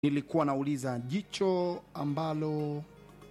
nilikuwa nauliza jicho ambalo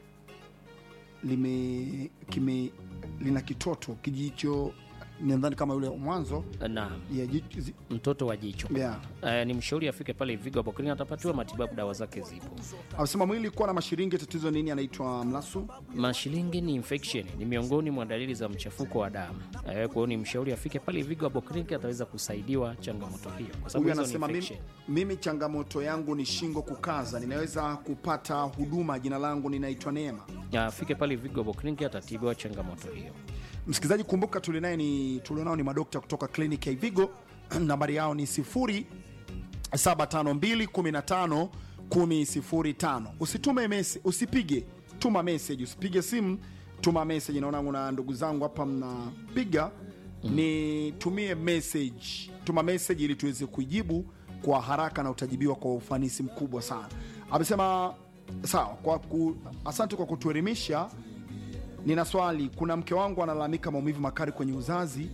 lime kime lina kitoto kijicho nadhani kama yule mwanzo Naam, ya jicho, zi- mtoto wa jicho yeah. Eh, ni mshauri afike pale Vigo hapo kliniki, atapatiwa matibabu, dawa zake zipo. Amesema mwili kuwa na mashiringi, tatizo nini? Anaitwa Mlasu. Mashilingi ni infection, ni miongoni mwa dalili za mchafuko wa damu. Eh, Kwa hiyo ni mshauri afike pale Vigo hapo kliniki, ataweza kusaidiwa changamoto hiyo, kwa sababu Huyu hizo ni anasema mimi, infection. mimi changamoto yangu ni shingo kukaza, ninaweza kupata huduma? Jina langu ninaitwa Neema. Afike pale Vigo hapo kliniki, atatibiwa changamoto hiyo. Msikilizaji, kumbuka tulinaye ni tulionao ni madokta kutoka kliniki ya Ivigo. Nambari yao ni 0752151005. Usitume message, usipige, tuma message, usipige simu, tuma message. Naona kuna ndugu zangu hapa mnapiga, nitumie message, tuma message ili tuweze kuijibu kwa haraka na utajibiwa kwa ufanisi mkubwa sana. Amesema sawa, kwa ku, asante kwa kutuelimisha Nina swali. Kuna mke wangu analalamika maumivu makali kwenye uzazi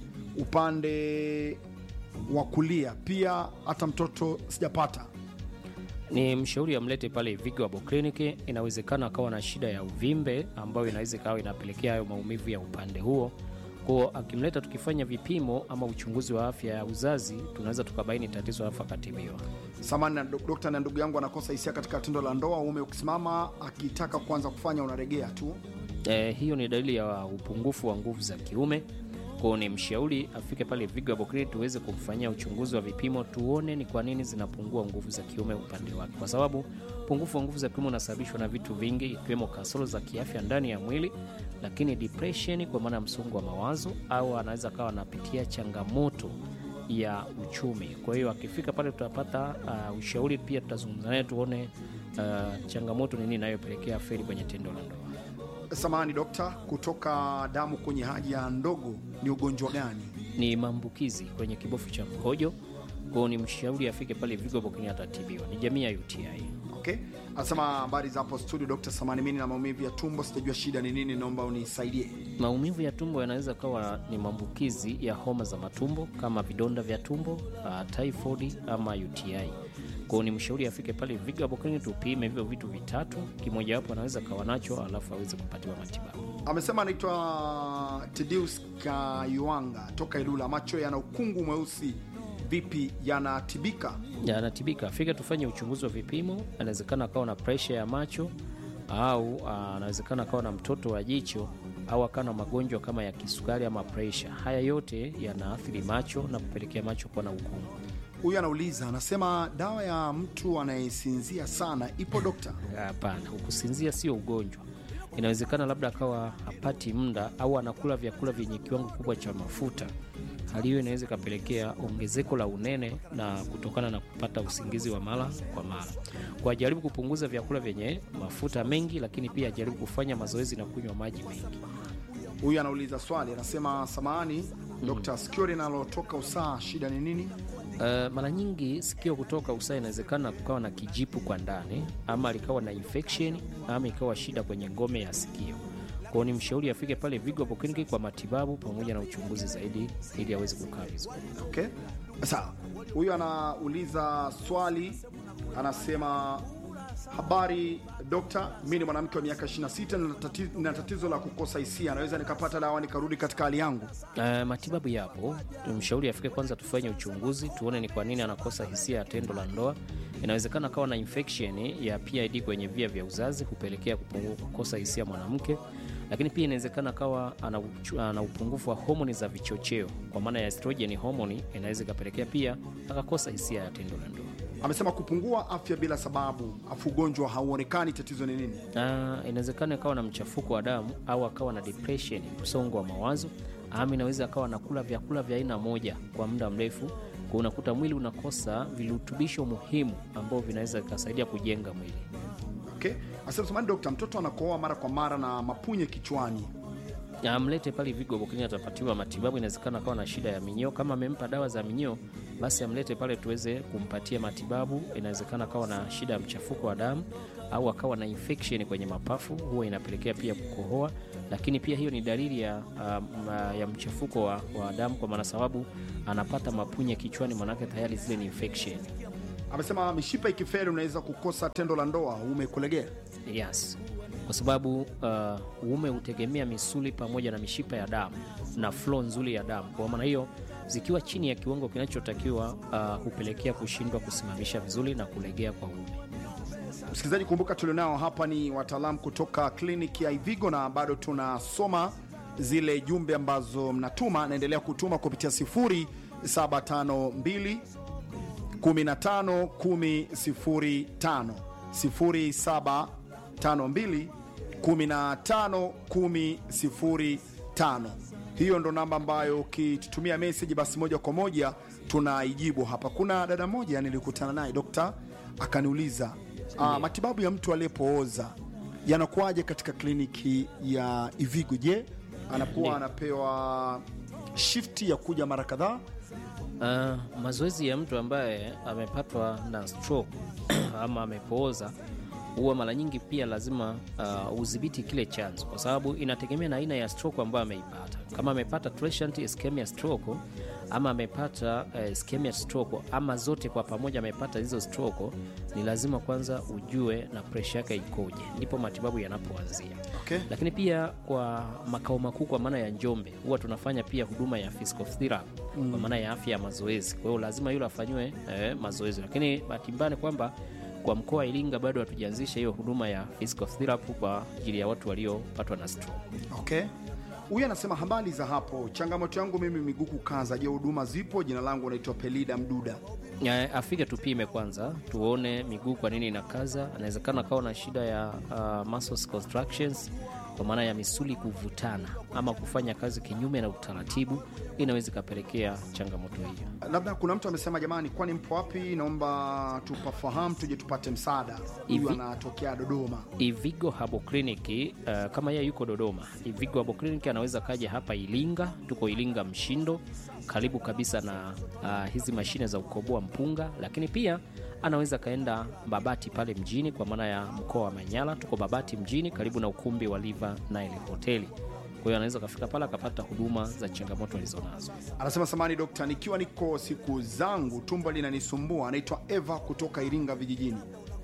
upande wa kulia, pia hata mtoto sijapata. Ni mshauri amlete pale Vigo hapo kliniki. Inawezekana akawa na shida ya uvimbe ambayo inaweza ikawa inapelekea hayo maumivu ya upande huo. Kwa akimleta, tukifanya vipimo ama uchunguzi wa afya ya uzazi, tunaweza tukabaini tatizo alafu akatibiwa. Samani na dok- dokta, na ndugu yangu anakosa hisia katika tendo la ndoa, uume ukisimama akitaka kuanza kufanya unaregea tu. Eh, hiyo ni dalili ya upungufu wa nguvu za kiume. Kwao ni mshauri afike pale Vigo hapo kliniki tuweze kumfanyia uchunguzi wa vipimo, tuone ni kwa nini zinapungua nguvu za kiume upande wake, kwa sababu upungufu wa nguvu za kiume unasababishwa na vitu vingi, ikiwemo kasoro za kiafya ndani ya mwili, lakini depression, kwa maana ya msongo wa mawazo, au anaweza kawa anapitia changamoto ya uchumi. Kwa hiyo akifika pale tutapata uh, ushauri, pia tutazungumza naye tuone uh, changamoto ni nini inayopelekea feri kwenye tendo la ndoa. Samani dokta, kutoka damu kwenye haja ndogo ni ugonjwa gani? ni maambukizi kwenye kibofu cha mkojo. Kwao ni mshauri afike pale Vigo Bokini atatibiwa. Ni jamii ya UTI. Okay, anasema habari za hapo studio, Dokta Samani, mimi na maumivu ya tumbo, sijajua shida ni nini, naomba unisaidie. Maumivu ya tumbo yanaweza kawa ni maambukizi ya homa za matumbo kama vidonda vya tumbo, uh, typhoid ama UTI. Kwao ni mshauri afike pale Vigo Bokini tupime hivyo vitu vitatu, kimojawapo anaweza kawa nacho, alafu aweze kupatiwa matibabu. Amesema anaitwa Tedeus Kayuanga toka Ilula, macho yana ukungu mweusi, vipi yanatibika? anatibika afika tufanye uchunguzi wa vipimo. Anawezekana akawa na presha ya macho au ah, anawezekana akawa na mtoto wa jicho au akawa na magonjwa kama ya kisukari ama presha. Haya yote yanaathiri macho na kupelekea macho kuwa na ukungu. Huyu anauliza anasema, dawa ya mtu anayesinzia sana ipo dokta? Hapana, kusinzia sio ugonjwa. Inawezekana labda akawa hapati muda au anakula vyakula vyenye kiwango kubwa cha mafuta. Hali hiyo inaweza ikapelekea ongezeko la unene na kutokana na kupata usingizi wa mara kwa mara. Kwa ajaribu kupunguza vyakula vyenye mafuta mengi, lakini pia ajaribu kufanya mazoezi na kunywa maji mengi. Huyu anauliza swali anasema, samahani dokta, sikio linalotoka usaa shida ni nini? Uh, mara nyingi sikio kutoka usaha inawezekana kukawa na kijipu kwa ndani ama likawa na infection ama ikawa shida kwenye ngome ya sikio. Kwao ni mshauri afike pale Vigo hapo kliniki kwa matibabu pamoja na uchunguzi zaidi ili aweze kukaa vizuri. Okay, sawa. Huyu anauliza swali anasema, habari dokta, mi ni mwanamke wa miaka 26 na tati- na tatizo la kukosa hisia, naweza nikapata dawa nikarudi katika hali yangu? Uh, matibabu yapo. Mshauri afike kwanza, tufanye uchunguzi tuone ni kwa nini anakosa hisia ya tendo la ndoa. Inawezekana kawa na infection ya PID kwenye via vya uzazi kupelekea kupungu- kukosa hisia mwanamke, lakini pia inawezekana kawa ana, uchu- ana upungufu wa homoni za vichocheo kwa maana ya estrogen homoni, inaweza ikapelekea pia akakosa hisia ya tendo la ndoa. Amesema kupungua afya bila sababu, afu ugonjwa hauonekani, tatizo ni nini? na inawezekana akawa na mchafuko wa damu au akawa na depression, msongo wa mawazo, ama inaweza akawa anakula vyakula vya aina moja kwa muda mrefu, kwa unakuta mwili unakosa virutubisho muhimu ambavyo vinaweza vikasaidia kujenga mwili. Okay, asema samani dokta, mtoto anakohoa mara kwa mara na mapunye kichwani, Amlete pale Vigo Bokini, atapatiwa matibabu. Inawezekana akawa na shida ya minyoo, kama amempa dawa za minyoo, basi amlete pale tuweze kumpatia matibabu. Inawezekana akawa na shida ya mchafuko wa damu au akawa na infection kwenye mapafu, huwa inapelekea pia kukohoa, lakini pia hiyo ni dalili ya, um, ya mchafuko wa, wa damu, kwa maana sababu anapata mapunye kichwani, manake tayari zile ni infection. amesema mishipa ikiferi unaweza kukosa tendo la ndoa uume kulegea Yes, kwa sababu uh, uume hutegemea misuli pamoja na mishipa ya damu na flow nzuri ya damu. Kwa maana hiyo, zikiwa chini ya kiwango kinachotakiwa uh, hupelekea kushindwa kusimamisha vizuri na kulegea kwa uume. msikilizaji kumbuka tulionao hapa ni wataalamu kutoka kliniki ya ivigo na bado tunasoma zile jumbe ambazo mnatuma naendelea kutuma kupitia 0752 15 10 05 0752 15 10 05 hiyo ndo namba ambayo ukitutumia meseji basi moja kwa moja tunaijibu hapa kuna dada moja nilikutana naye dokta akaniuliza uh, matibabu ya mtu aliyepooza yanakuwaje katika kliniki ya ivigo je anakuwa Ndiyo. anapewa shifti ya kuja mara kadhaa Uh, mazoezi ya mtu ambaye amepatwa na stroke ama amepooza huwa mara nyingi pia lazima uh, udhibiti kile chanzo, kwa sababu inategemea na aina ya stroke ambayo ameipata. Kama amepata transient ischemia stroke ama amepata uh, ischemia stroke ama zote kwa pamoja amepata hizo stroke, ni lazima kwanza ujue na presha yake ikoje, ndipo matibabu yanapoanzia okay. lakini pia kwa makao makuu kwa maana ya Njombe huwa tunafanya pia huduma ya physical therapy kwa maana ya afya ya mazoezi. Kwa hiyo lazima yule afanyiwe eh, mazoezi, lakini bahati mbaya ni kwamba kwa mkoa wa Iringa bado hatujaanzisha hiyo huduma ya physical therapy kwa ajili ya watu waliopatwa na stroke. Okay. Huyu anasema habari za hapo, changamoto yangu mimi miguu kukaza. Je, huduma zipo? Jina langu naitwa Pelida Mduda. Ya, afike tupime kwanza tuone miguu kwa nini inakaza. Anawezekana akawa na shida ya uh, muscles contractions kwa maana ya misuli kuvutana ama kufanya kazi kinyume na utaratibu, inaweza ikapelekea changamoto hiyo. Labda kuna mtu amesema, jamani, kwani mpo wapi? Naomba tupafahamu tuje tupate msaada. Huyu Hivi- anatokea Dodoma. Ivigo Habo Clinic uh, kama yeye yuko Dodoma, Ivigo Habo Clinic anaweza kaja hapa Ilinga. Tuko Ilinga Mshindo, karibu kabisa na uh, hizi mashine za kukoboa mpunga, lakini pia anaweza kaenda Babati pale mjini, kwa maana ya mkoa wa Manyara. Tuko Babati mjini, karibu na ukumbi wa Liva Nile Hoteli. Kwa hiyo anaweza kafika pale akapata huduma za changamoto alizonazo. Anasema samani dokta, nikiwa niko siku zangu tumbo linanisumbua. Anaitwa Eva kutoka Iringa vijijini.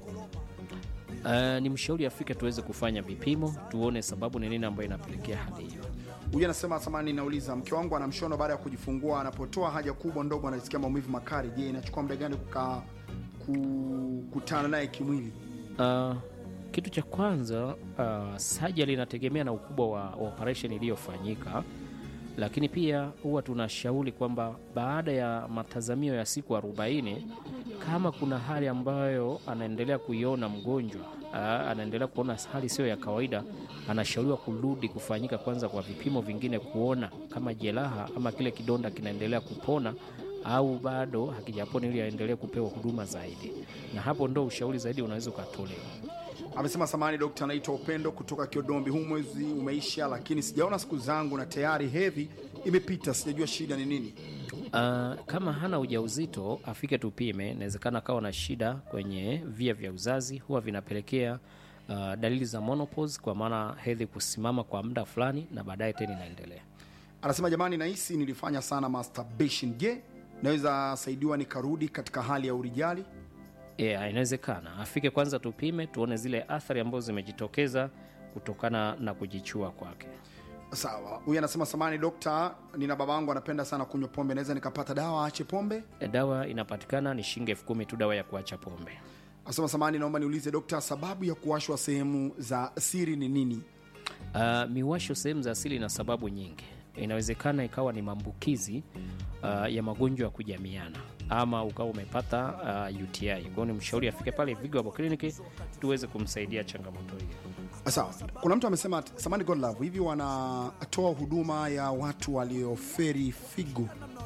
Uh, ni mshauri afike tuweze kufanya vipimo, tuone sababu ni nini ambayo inapelekea hali hiyo. Huyu anasema samani, nauliza mke wangu ana mshono baada ya kujifungua, anapotoa haja kubwa ndogo anasikia maumivu makali. Je, inachukua muda gani kukaa kukutana naye kimwili? Uh, kitu cha kwanza uh, sajali inategemea na ukubwa wa, wa operation iliyofanyika, lakini pia huwa tunashauri kwamba baada ya matazamio ya siku 40 kama kuna hali ambayo anaendelea kuiona mgonjwa uh, anaendelea kuona hali sio ya kawaida, anashauriwa kurudi kufanyika kwanza kwa vipimo vingine, kuona kama jeraha ama kile kidonda kinaendelea kupona au bado hakijapona, ili aendelee kupewa huduma zaidi, na hapo ndo ushauri zaidi unaweza ukatolewa. Amesema samani dokta, anaitwa Upendo kutoka Kiodombi. Huu mwezi umeisha, lakini sijaona siku zangu na tayari hedhi imepita, sijajua shida ni nini. Uh, kama hana ujauzito afike tupime. Inawezekana akawa na shida kwenye via vya uzazi, huwa vinapelekea uh, dalili za menopause, kwa maana hedhi kusimama kwa muda fulani na baadaye tena inaendelea. Anasema jamani, nahisi nilifanya sana masturbation. Je, naweza saidiwa nikarudi katika hali ya urijali? Yeah, inawezekana afike kwanza tupime, tuone zile athari ambazo zimejitokeza kutokana na kujichua kwake. Sawa. Huyu anasema samani dokta, nina baba yangu anapenda sana kunywa pombe, naweza nikapata dawa aache pombe? E, dawa inapatikana ni shilingi elfu kumi tu, dawa ya kuacha pombe. Anasema samani, naomba niulize dokta, sababu ya kuwashwa sehemu za siri ni nini? Uh, miwasho sehemu za asili na sababu nyingi. Inawezekana ikawa ni maambukizi uh, ya magonjwa ya kujamiana ama ukawa umepata uh, UTI. Kwa hiyo ni mshauri afike pale Vigo Herbal Clinic tuweze kumsaidia changamoto hiyo. Sawa. Kuna mtu amesema samani God Love, hivi wanatoa huduma ya watu walioferi figo?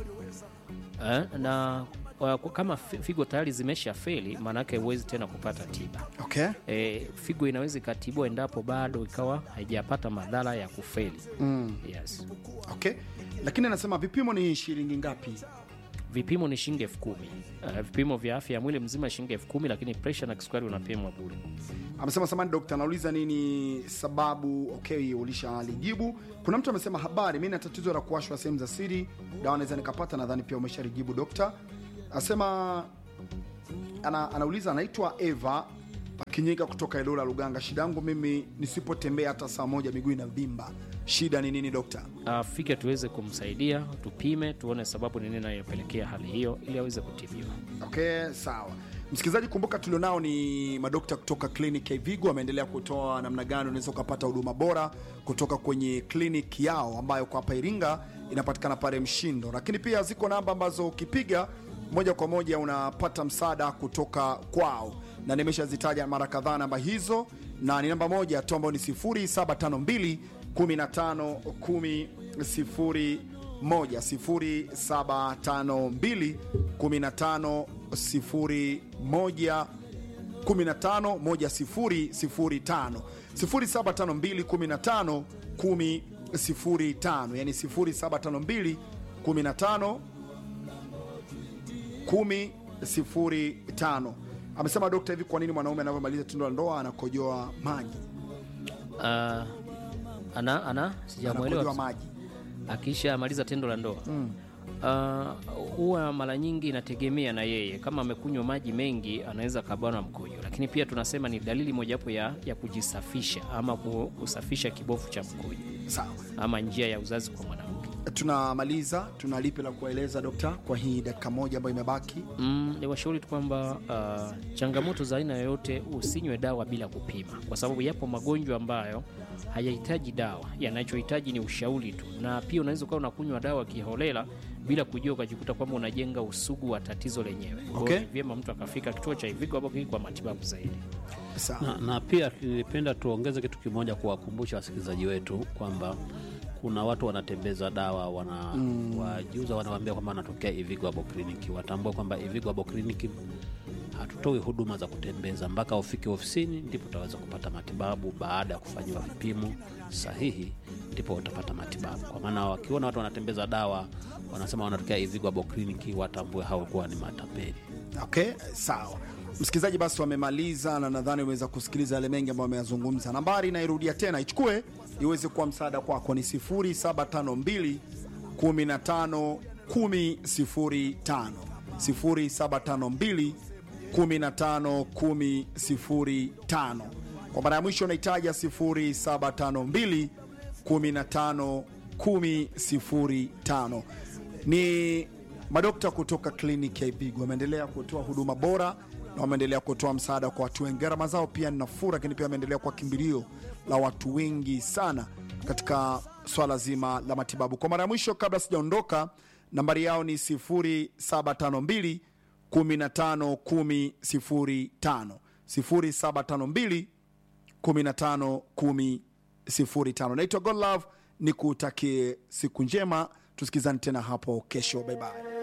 Uh, na uh, kama fi- figo tayari zimesha feli, maanake huwezi tena kupata tiba. Okay. E, figo inaweza ikatibwa endapo bado ikawa haijapata madhara ya kufeli. Mm. Yes. Okay. Lakini anasema vipimo ni shilingi ngapi? Vipimo ni shilingi elfu kumi. Uh, vipimo vya afya ya mwili mzima shilingi elfu kumi, lakini presha na kisukari unapimwa bure. Amesema samani dokta, anauliza nini sababu. Okay, ulishalijibu. Kuna mtu amesema habari, mi na tatizo la kuwashwa sehemu za siri, dawa naweza nikapata? Nadhani pia umeshalijibu dokta. Asema ana, anauliza anaitwa Eva Kinyika kutoka Ilula Luganga. Shida yangu mimi nisipotembea hata saa moja miguu inavimba, shida ni nini dokta? afike tuweze kumsaidia, tupime, tuone sababu ni nini inayopelekea hali hiyo, ili aweze kutibiwa. Okay, sawa. Msikilizaji, kumbuka tulionao ni madokta kutoka kliniki ya Ivigo, wameendelea kutoa namna gani unaweza ukapata huduma bora kutoka kwenye kliniki yao ambayo kwa hapa Iringa inapatikana pale Mshindo, lakini pia ziko namba ambazo ukipiga moja kwa moja unapata msaada kutoka kwao, na nimeshazitaja mara kadhaa namba hizo, na ni namba moja tu ambayo ni 0752 15 10 0 moja sifuri saba tano mbili kumi na tano sifuri moja kumi na tano moja sifuri sifuri tano sifuri saba tano mbili kumi na tano kumi sifuri tano yani sifuri saba tano mbili kumi na tano kumi sifuri tano amesema dokta hivi kwa nini mwanaume anavyomaliza tendo la ndoa anakojoa maji Ah, ana ana sijamwelewa anakojoa maji akisha maliza tendo la ndoa Ah, huwa mara nyingi inategemea na yeye. Kama amekunywa maji mengi, anaweza kabana mkojo, lakini pia tunasema ni dalili mojawapo ya, ya kujisafisha ama ku- kusafisha kibofu cha mkojo sawa ama njia ya uzazi kwa mwanamke. tunamaliza tuna lipi la kueleza dokta kwa hii dakika moja ambayo imebaki Mm, ni washauri tu kwamba ah, changamoto za aina yoyote usinywe dawa bila kupima, kwa sababu yapo magonjwa ambayo hayahitaji dawa, yanachohitaji ni ushauri tu, na pia unaweza ukawa unakunywa dawa kiholela bila kujua, ukajikuta kwamba unajenga usugu wa tatizo lenyewe. Kwa hiyo Okay. ni vyema mtu akafika kituo cha Ivigo hapo kwa matibabu zaidi. sawa na, na pia nilipenda tuongeze kitu kimoja kuwakumbusha wasikilizaji wetu kwamba kuna watu wanatembeza dawa wana wajuza wanawaambia kwamba wanatokea Ivigo Abo Clinic. Watambue kwamba Ivigo Abo Clinic hatutoi huduma za kutembeza mpaka ufike ofisini, ndipo utaweza kupata matibabu. Baada ya kufanyiwa vipimo sahihi, ndipo utapata matibabu. Kwa maana wakiona watu wanatembeza dawa wanasema wanatokea Ivigo Abo Clinic, watambue hao kuwa ni matapeli. okay sawa msikilizaji basi wamemaliza na nadhani umeweza kusikiliza yale mengi ambayo wameyazungumza nambari nairudia tena ichukue iweze kuwa msaada kwako ni 0752 15 10 0752 15 10 kwa mara ya mwisho unaitaja 0752 15 10 ni madokta kutoka kliniki ya Ivigo wameendelea kutoa huduma bora na wameendelea kutoa msaada kwa watu wengi. Gharama zao pia ni nafuu, lakini pia wameendelea kuwa kimbilio la watu wengi sana katika swala zima la matibabu. Kwa mara ya mwisho, kabla sijaondoka, nambari yao ni 0752 15 10 05 0752 15 10 naitwa Godlove, ni kutakie siku njema, tusikizane tena hapo kesho. Bye bye.